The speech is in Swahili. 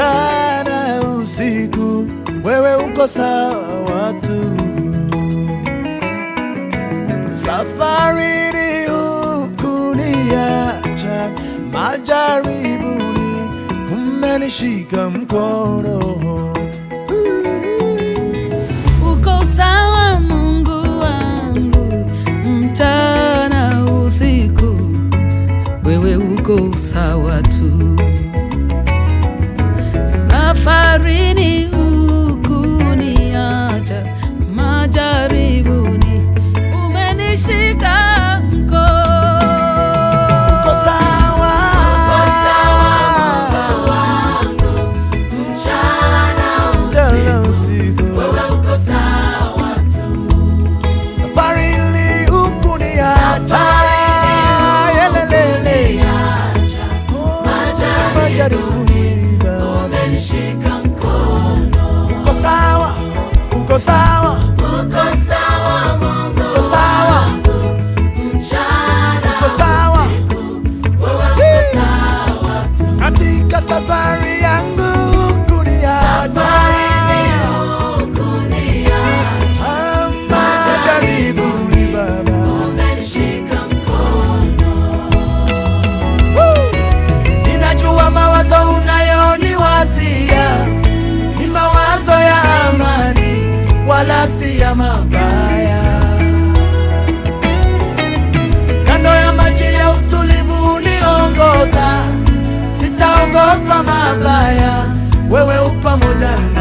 mchana usiku, wewe uko sawa tu. Safarini hukuniacha, majaribuni umenishika mkono. Uko sawa Mungu wangu, mchana usiku, wewe uko sawa tu. Safarini hukuniacha, majaribuni umenishika mkono. Uko sawa, mchana usiku, safarini hukuniacha, yelelele. Oh, majaribuni Baba. Uko sawa, uko sawa, uko sawa, uko sawa katika safari yangu kuniacha Ah, majaribuni Baba. Woo! Ninajua mawazo unayoniwazia ni mawazo ya amani, wala si ya mabaya. Kando ya maji ya utulivu uniongoza, sitaogopa mabaya, wewe u pamoja na